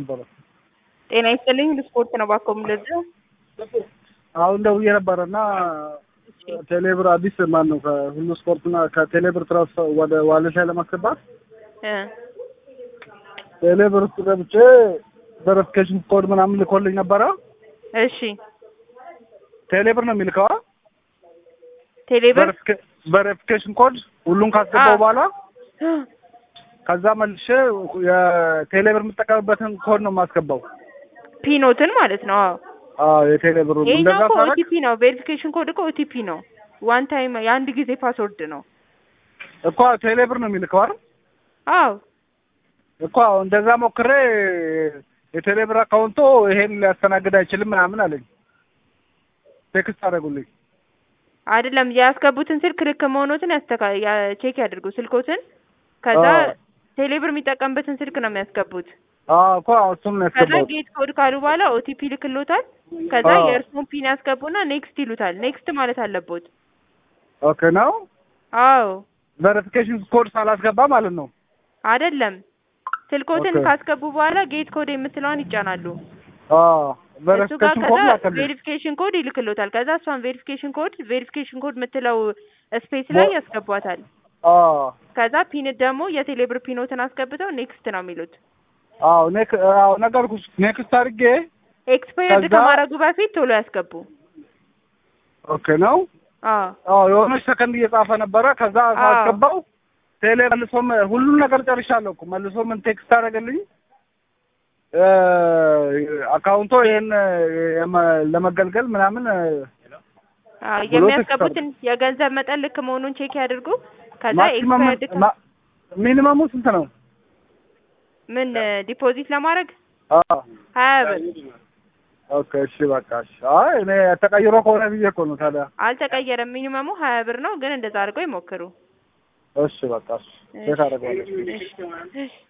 ነበረ። ጤና ይስጥልኝ ስፖርት ነው ባኮ የምለዘው አሁን ደውዬ ነበረ እና ቴሌብር አዲስ ማን ነው ከሁሉ ስፖርትና ከቴሌብር ትራንስፈር ወደ ዋሌት ላይ ለማስገባት ቴሌብር ውስጥ ገብቼ ቬሪፊኬሽን ኮድ ምናምን ልኮልኝ ነበረ። እሺ ቴሌብር ነው የሚልከዋ ቴሌብር ቬሪፊኬሽን ኮድ ሁሉን ካስገባው በኋላ ከዛ መልሼ የቴሌብር የምጠቀምበትን ኮድ ነው የማስገባው። ፒኖትን ማለት ነው። አዎ አዎ የቴሌብር ይሄኛው እንደዛ እኮ ሳረግ ኦቲፒ ነው። ቬሪፊኬሽን ኮድ እኮ ኦቲፒ ነው። ዋን ታይም የአንድ ጊዜ ፓስወርድ ነው። እኮ ቴሌብር ነው የሚልከው አይደል? አዎ እኮ እንደዛ ሞክሬ የቴሌብር አካውንቶ ይሄን ሊያስተናግድ አይችልም ምናምን አለኝ። ቴክስት አደረጉልኝ። አይደለም ያስገቡትን ስልክ ልክ መሆኖትን ያስተካ ያ- ቼክ ያድርጉ ስልኮትን። ከዛ አዎ። ቴሌብር የሚጠቀምበትን ስልክ ነው የሚያስገቡት። አዎ እኮ እሱን ነው ከዛ ያስገባሁት። ጌት ኮድ ካሉ በኋላ ኦቲፒ ልክሎታል። ከዛ አዎ። የእርስዎን ፒን ያስገቡና ኔክስት ይሉታል። ኔክስት ማለት አለቦት። ኦኬ ነው አዎ ቬሪፊኬሽን ኮድ ሳላስገባ ማለት ነው። አይደለም ስልኮትን ኦኬ። ካስገቡ በኋላ ጌት ኮድ የምትለዋን ይጫናሉ። አዎ እሱ ጋር ቬሪፊኬሽን ከዛ ኮድ ላከልኝ። ቬሪፊኬሽን ኮድ ይልክሎታል። ከዛ እሷን ቬሪፊኬሽን ኮድ ቬሪፊኬሽን ኮድ የምትለው ስፔስ ላይ ሞ- ያስገቧታል። አዎ ከዛ ፒን ደግሞ የቴሌብር ፒኖትን አስገብተው ኔክስት ነው የሚሉት። አዎ ኔክ አዎ ነገርኩሽ። ኔክስት አድርጌ ኤክስፓየርድ ከዛ- ከማድረጉ በፊት ቶሎ ያስገቡ። ኦኬ ነው አዎ አዎ የሆነች ሰከንድ እየጻፈ ነበረ። ከዛ አዎ። ሳስገባው ቴሌ መልሶም ሁሉን ነገር ጨርሻለሁ እኮ መልሶ ምን ቴክስት አደረገልኝ እ አካውንቶ ይሄን የመ- ለመገልገል ምናምን እ፣ አዎ ብሎ የሚያስገቡትን የገንዘብ መጠን ልክ መሆኑን ቼክ ያድርጉ። ከዛ ማክሲመም ኤክስፓየርድ ማ- ሚኒመሙ ስንት ነው? ምን ዲፖዚት ለማድረግ አዎ ሀያ ብር ኦኬ እሺ በቃ እሺ። አይ እኔ ተቀይሮ ከሆነ ብዬ እኮ ነው ታዲያ። አልተቀየረም። ሚኒመሙ ሀያ ብር ነው፣ ግን እንደዛ አድርገው ይሞክሩ። እሺ በቃ እሺ ቼክ አደርገዋለሁ። እሺ እሺ